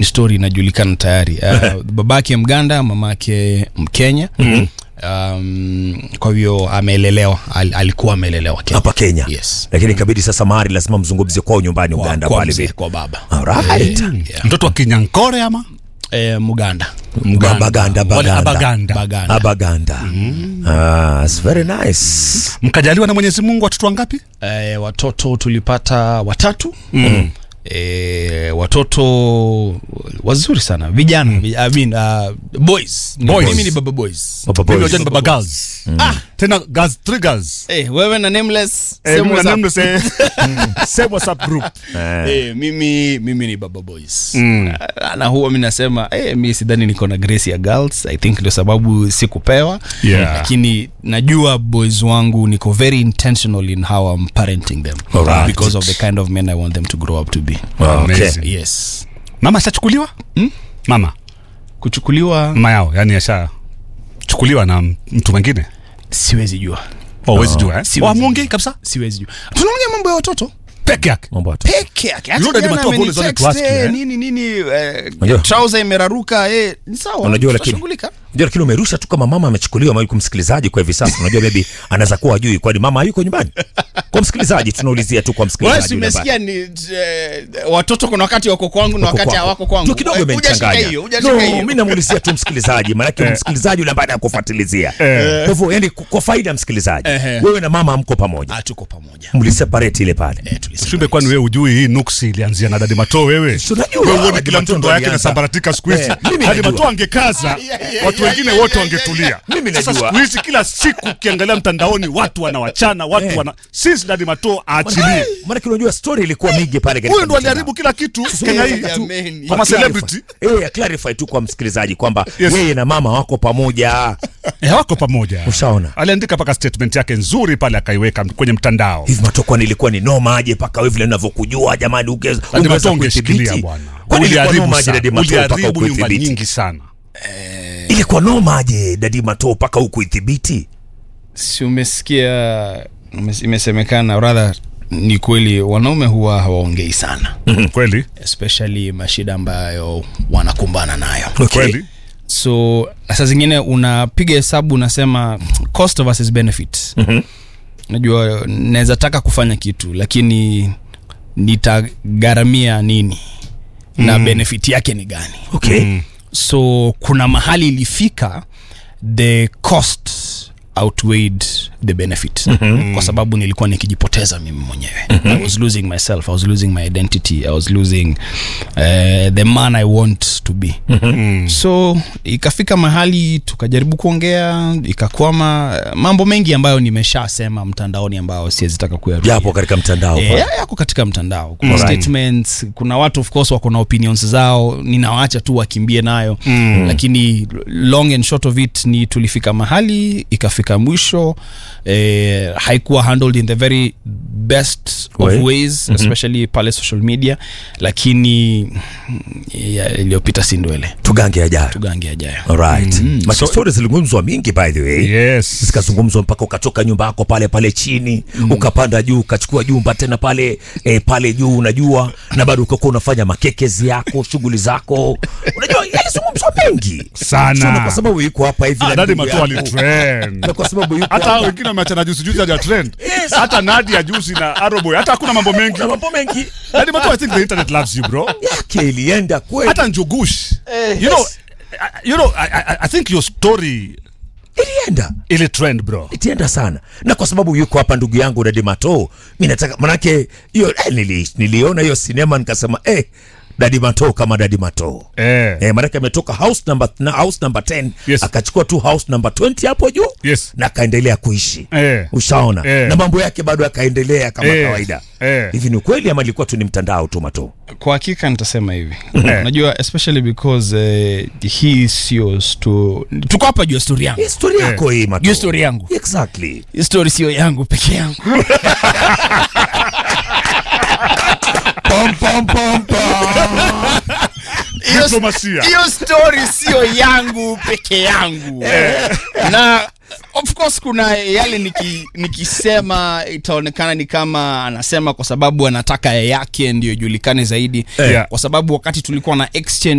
story inajulikana tayari uh, babake mganda mamake mkenya um, kwa hivyo amelelewa al, alikuwa amelelewa Kenya. hapa Kenya yes. lakini ikabidi sasa mahari lazima mzungumzie kwao nyumbani kwa, Uganda kwa, pale mzee, vile kwa baba Alright. yeah. mtoto wa kinyankore ama eh, muganda Baganda, Wale Baganda. abaganda baganda Abaganda. Ah, it's very nice. mkajaliwa na mwenyezi mungu watoto wangapi eh, watoto tulipata watatu mm. E, watoto wazuri sana vijana mm. I mean, uh, boys. Ni- Boys. mimi ni baba boys Baba mimi boys. wajua ni baba girls ah, tena girls three girls Eh, wewe na nameless Eh, same mimi na WhatsApp. nameless, eh, same whatsapp group Eh, mimi mimi ni baba boys Mm. Ah, na huwa mi nasema eh, mi sidhani niko na grace ya girls i think ndio sababu sikupewa Yeah. lakini najua boys wangu niko very intentional in how I'm parenting them Alright. because of the kind of men i want them to grow up to be Okay. Amazing. yes mama ashachukuliwa mama kuchukuliwa mama yao yani ashachukuliwa na mtu mwingine siwezi jua Oh, huwezi jua eh? Siwezi. Oh, hamwongei kabisa siwezi jua tunaongea mambo ya watoto peke yake Mambo ya watoto. peke yake Hata You know that jana Matua Paul is only amenitext, to ask you, eh, eh? nini nini eh, Unajua? trouser imeraruka eh, ni sawa Unajua lakini tutashughulika. Unajua lakini umerusha tu kama mama amechukuliwa mali kumsikilizaji kwa hivi sasa. Unajua baby anaweza kuwa hajui kwani mama hayuko nyumbani. Kwa msikilizaji tunaulizia tu kwa Wewe msikilizaji. si yule ambaye- umesikia ni eh, watoto kuna wakati wako kwangu na Wako wakati kwako. hawako kwangu. Tu kidogo Eh, hujashika imenichanganya. hiyo, hujashika No, hiyo. mimi namuulizia tu msikilizaji, maanake msikilizaji yule ambaye anakufuatilizia. Kwa hivyo yani kwa faida ya msikilizaji. Ehe. Wewe na mama mko pamoja. Ah, tuko pamoja. Mliseparate ile pale. Eh, tulisema. ushimbe kwani wewe ujui hii nuksi ilianzia na dadi mato wewe Si unajua, Wewe uone Dadi kila Mato mtu ndo ndoa yake alianza. inasambaratika siku hizi Eh, mimi dadi najua. mato angekaza watu wengine wote wangetulia Mimi sasa najua. siku hizi kila siku ukiangalia mtandaoni watu wanawachana watu Eh. wana since dadi mato aachilie Maana unajua story ilikuwa mingi pale katika huyu ndo mitandao. aliharibu kila kitu Sasa Kenya hii nataka tu- Jameni. Kama clarify- celebrity. Eh, ya clarify tu kwa msikilizaji kwamba Yes. yeye na mama wako pamoja. Eh, wako pamoja Ushaona? aliandika mpaka statement yake nzuri pale akaiweka kwenye mtandao hivi matokwa nilikuwa ni noma aje mpaka wewe vile ninavyokujua jamani ungeza Dadi Mato ungeshikilia bwana kwani ilikuwa uliharibu noma aje sana dadi mato mpaka uliharibu nyumba ukuithibiti nyingi sana ilikuwa noma aje dadi mato mpaka ukuithibiti si umesikia umes- imesemekana rather ni kweli wanaume huwa hawaongei sana kweli especially mashida ambayo wanakumbana nayo kweli so na saa zingine unapiga hesabu unasema cost versus benefit mm-hmm. najua naweza taka kufanya kitu lakini nitagharamia nini mm. na benefit yake ni gani okay Mm. so kuna mahali ilifika the cost outweighed the benefit mm-hmm. kwa sababu nilikuwa nikijipoteza mimi mwenyewe mm-hmm. i was losing myself i was losing my identity i was losing uh, the man i want to be mm-hmm. so ikafika mahali tukajaribu kuongea ikakwama mambo mengi ambayo nimeshasema mtandaoni ambayo siwezitaka kuyarudia japo katika mtandao Eh, pale. yako katika mtandao kuna Alright. statements kuna watu of course wako na opinions zao ninawaacha tu wakimbie nayo mm. lakini long and short of it ni tulifika mahali ikafika mwisho eh, haikuwa handled in the very best Way. of ways mm-hmm. especially pale social media lakini mm, ya- iliyopita si ndwele tugange ajayo tugange ajayo alright Mm. Maana stories zilizungumzwa mingi by the way yes zikazungumzwa mpaka ukatoka nyumba yako pale pale chini mm. ukapanda juu ukachukua jumba tena pale eh, pale juu unajua na bado ukakuwa unafanya makekezi yako shughuli zako unajua yalizungumzwa mengi Sana. Sio na kwa sababu yuko hapa hivi Ah, na dadi ndugu mato yako. alitrend na kwa sababu yuko hata hao hapa wengine wameachana juzi juzi haja trend Yes. hata nadia juzi na aroboy hata hakuna mambo mengi na mambo mengi dadi mato i think the internet loves you bro yake ilienda kweli hata njugush you know I- you know I, I, I think your story ilienda ili trend bro itienda sana na kwa sababu yuko hapa ndugu yangu Dadi Mato mi nataka manake hiyo eh, nili, niliona hiyo sinema nikasema eh, Dadi Mato kama Dadi Mato eh Eh, maanake ametoka house number, na house number 10 Yes. akachukua tu house number 20 hapo juu Yes. na akaendelea kuishi Eh. ushaona Eh. na mambo yake bado akaendelea kama Eh. kawaida Eh. hivi ni ukweli ama ilikuwa tu ni mtandao tu mato kwa hakika nitasema hivi unajua especially because uh, hii sio sto tuko hapa juu ya stori yangu historia yako hii mato juu ya stori yangu exactly hii stori sio yangu peke yangu pom, pom, pom, pom. Hiyo- Diplomasia. hiyo story sio yangu peke yangu na of course kuna yale niki, nikisema itaonekana ni kama anasema kwa sababu anataka yake ndio ijulikane zaidi Yeah. kwa sababu wakati tulikuwa na exchange